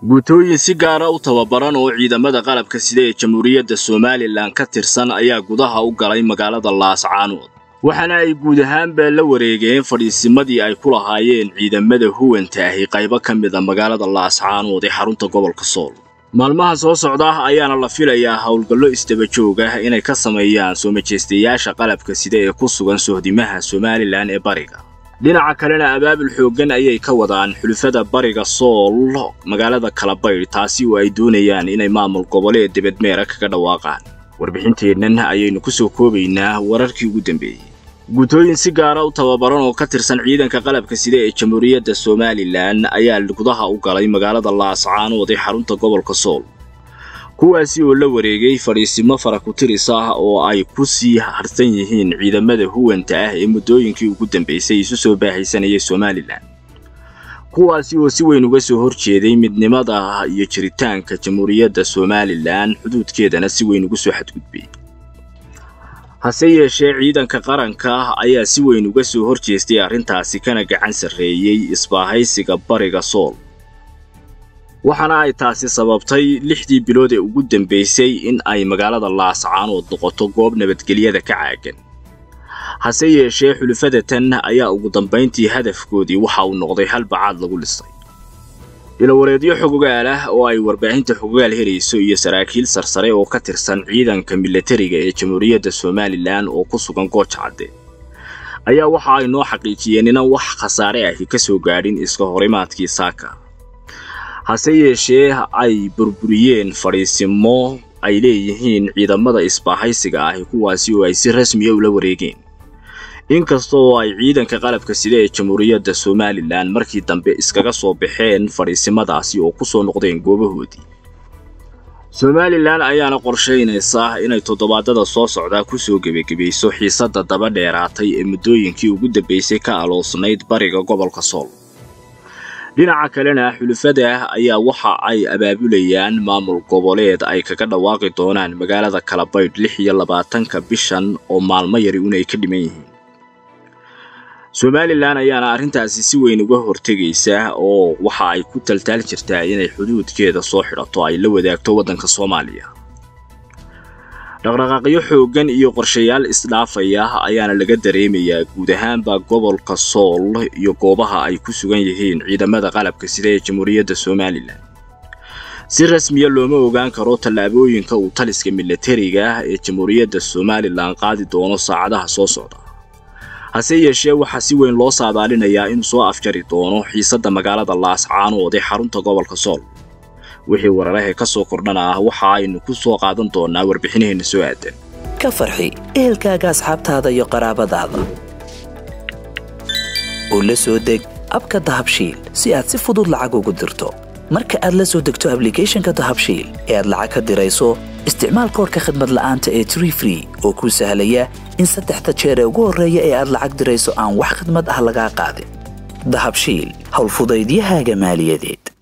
guutooyin si gaara u tababaran oo ciidamada qalabka sida ee jamhuuriyadda somalilan ka tirsan ayaa gudaha u galay magaalada laascaanood waxaana ay guud ahaanba la wareegeen fadhiisimadii ay ku lahaayeen ciidamada huwanta ahi qaybo ka mid a magaalada laascaanood ee xarunta gobolka sool maalmaha soo socda ayaana la filayaa howlgallo isdaba joog ah inay ka sameeyaan soo majeystayaasha qalabka sida ee ku sugan sohdimaha somalilan ee bariga dhinaca kalena abaabul xooggan ayay ka wadaan xulufada bariga sool magaalada kalabaydh taasi oo ay doonayaan inay maamul goboleed debedmeera kaga dhawaaqaan warbixinteennan ayaynu ku soo koobaynaa wararkii ugu dambeeyey guutooyin si gaara u tababaran oo ka tirsan ciidanka qalabka sida ee jamhuuriyadda somalilan ayaa gudaha u galay magaalada laascaanood ee xarunta gobolka sool kuwaasi oo la wareegay fadhiisimo farakutiris ah oo ay ku sii harsan yihiin ciidamada huwanta ah ee muddooyinkii ugu dambaysay isu soo baahaysanayay somalilan kuwaasi oo si weyn uga soo horjeeday midnimada iyo jiritaanka jamhuuriyadda somalilan xuduudkeedana si weyn ugu soo xadgudbay hase yeeshee ciidanka qaranka ayaa si weyn uga soo horjeestay arrintaasi kana gacan sarreeyey isbaahaysiga bariga sool waxaana ay taasi sababtay lixdii bilood ee ugu dambaysay in ay magaalada laascaanood noqoto goob nabadgelyada ka caagan hase yeeshee xulufada tan ayaa ugu dambayntii hadafkoodii waxa uu noqday hal bacaad lagu dhisay ilawareedyo xogogaal ah oo ay warbaahinta xogogaal helayso iyo saraakiil sarsare oo ka tirsan ciidanka milatariga ee jamhuuriyadda somalilan oo ku sugan gooja cadde ayaa waxa ay noo xaqiijiyeen inaan wax khasaare ahi ka soo gaadhin iska horimaadkii saaka hase yeeshee ay burburiyeen fadhiisimo ay leeyihiin ciidamada isbaahaysiga ahi kuwaasi oo ay si rasmiya ula wareegeen inkasta oo ay ciidanka qalabka sida ee jamhuuriyadda somalilan markii dambe iskaga soo baxeen fadhiisimadaasi oo ku soo noqdeen goobahoodii somalilan ayaana qorshaynaysa inay toddobaadada soo socdaa ku soo gebagebayso xiisadda daba dheeraatay ee muddooyinkii ugu dambaysay ka aloosnayd bariga gobolka sool dhinaca kalena xulufada ayaa waxa ay abaabulayaan maamul goboleed ay kaga dhawaaqi doonaan magaalada kalabaydh lix iyo labaatanka bishan oo maalmo yari unay ka dhiman yihiin somalilan ayaana arrintaasi si weyn uga hortegaysa oo waxa ay ku taltaal jirtaa inay xuduudkeeda soo xidhato ay la wadaagto waddanka soomaaliya dhaqdhaqaaqyo xooggan iyo qorshayaal isdhaafaya ayaana laga dareemayaa guud ahaanba gobolka sool iyo goobaha ay ku sugan yihiin ciidamada qalabka sida ee jamhuuriyadda somalilan si rasmiya looma ogaan karo tallaabooyinka uu taliska milatariga ee jamhuuriyadda somalilan qaadi doono saacadaha soo socda hase yeeshee waxaa si weyn loo saadaalinayaa inuu soo afjari doono xiisadda magaalada laascaanood ee xarunta gobolka sool wixii wararahe ka soo kordhana ah waxa aynu ku soo qaadan doonaa warbixinaheenna soo aadan ka farxi ehelkaaga asxaabtaada iyo qaraabadaada oo la soo deg abka dahabshiil si aad si fudud lacag ugu dirto marka aad la soo degto ablicathonka dahabshiil ee aad lacag ka dirayso isticmaal koorka khadmad la'aanta ee tree free oo kuu sahlaya in saddexda jeer ee ugu horreeya ee aad lacag dirayso aan wax khadmad ah lagaa qaadin dahabshiil howlfudaydiyahaaga maaliyadeed